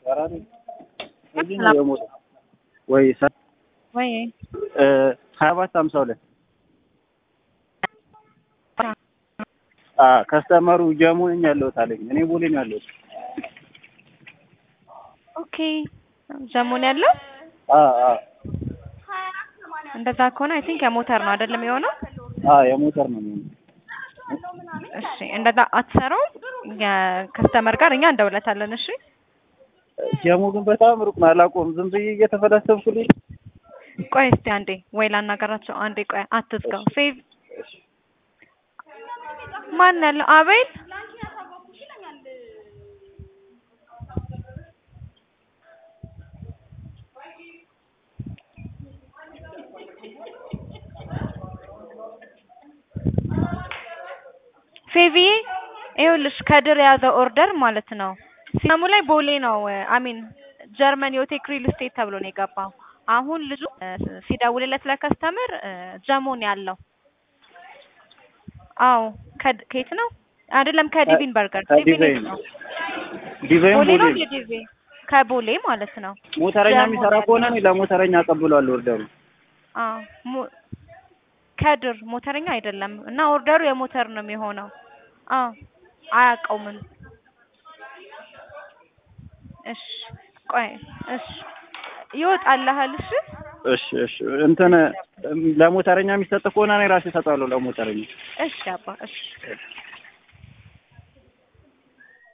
ቀራኒ እዚህ ነው የሞት ወይ ሰ- ወይ እ ሀያ ሰባት ሀምሳ ሁለት አ ከስተመሩ ጀሙ ነኝ ያለሁት አለኝ። እኔ ቦሌ ነው ያለሁት። ኦኬ ጀሙን ያለው አ አ እንደዛ ከሆነ አይ ቲንክ የሞተር ነው አይደለም የሆነው። አ የሞተር ነው የሚሆነው። እሺ እንደዛ አትሰራውም። የከስተመር ጋር እኛ እንደውለታለን። እሺ ጀሙ ግን በጣም ሩቅ ነው። አላውቀውም። ዝም ብዬ እየተፈላሰብኩልኝ ቆይ እስቲ አንዴ ወይ ላናገራቸው። አንዴ ቆይ አትዝጋው። ሴቭ ማን ያለው? አቤል ፌቪዬ ይኸውልሽ ከድር የያዘው ኦርደር ማለት ነው። ሲስተሙ ላይ ቦሌ ነው አሚን ጀርመን ዮቴክ ሪል ስቴት ተብሎ ነው የገባው። አሁን ልጁ እ ሲደውልለት ለከስተምር እ ጀሞን ያለው አዎ ከድ- ከየት ነው አይደለም ከዲቪን በርገር ዲቪን ከዲዛይን ነው ዲዛይን ቦሌ ቦሌ ነው ነው። የዲቪ ከቦሌ ማለት ነው። ሞተረኛ ጀሙ የሚሰራ ነው ከሆነ እኔ ለሞተረኛ አቀብሏለሁ ኦርደሩ። አዎ ሞ- ከድር ሞተረኛ አይደለም እና ኦርደሩ የሞተር ነው የሚሆነው። አዎ አያውቀውም። እሺ ቆይ እሺ ይወጣልሃል። እሺ እሺ እሺ እንትን ለሞተረኛ የሚሰጥ ከሆነ እኔ ራሴ እሰጣለሁ ለሞተረኛ። እሺ አባ እሺ